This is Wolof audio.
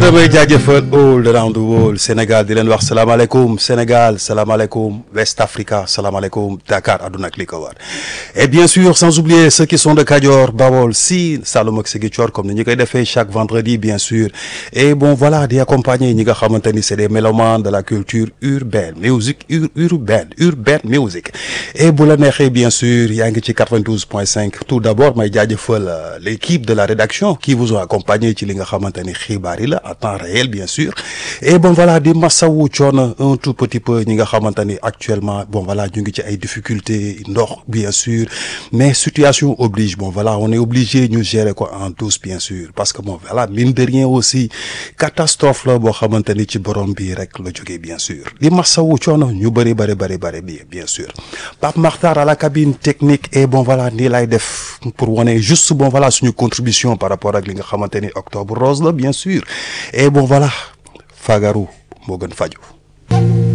damay jaajëfal all around the world Sénégal di leen wax salaamaaleykum Sénégal salaamaaleykum West Africa salaamaaleykum Dakar àdduna ak li ko war et bien sûr sans oublier ceux qui sont de Kajoor Bawol Siin Saloum ak Ziguinchor comme ni ñu koy defee chaque vendredi bien sûr et bon voilà di accompagner ñi nga xamante ni c'est des mélomanes de la culture urbaine musique ur urbaine urbaine musique et bu la neexee bien sûr yaa ngi ci 92.5 tout d'abord may jaajëfal l'équipe de la rédaction qui vous ont accompagné ci li nga xamante ni xibaar yi la en temps réel bien sûr et bon voilà di masawu coono un tout petit peu ñi nga xamante ni actuellement bon voilà ñu ngi ci ay difficultés ndox bien sûr mais situation oblige bon voilà on est obligé ñu gérer ko en douce bien sûr parce que bon voilà mine de rien aussi catastrophe la boo xamante ni ci borom bi rek la jógee bien sûr di masawu coono ñu bëri bëri bëri bëri bi bien sûr Pape Makhtar à la cabine technique et bon voilà nii lay def pour wane juste bon voilà suñu contribution par rapport ak li nga xamante ni octobre rose la bien sûr et bon voilà fagaru moo gën faju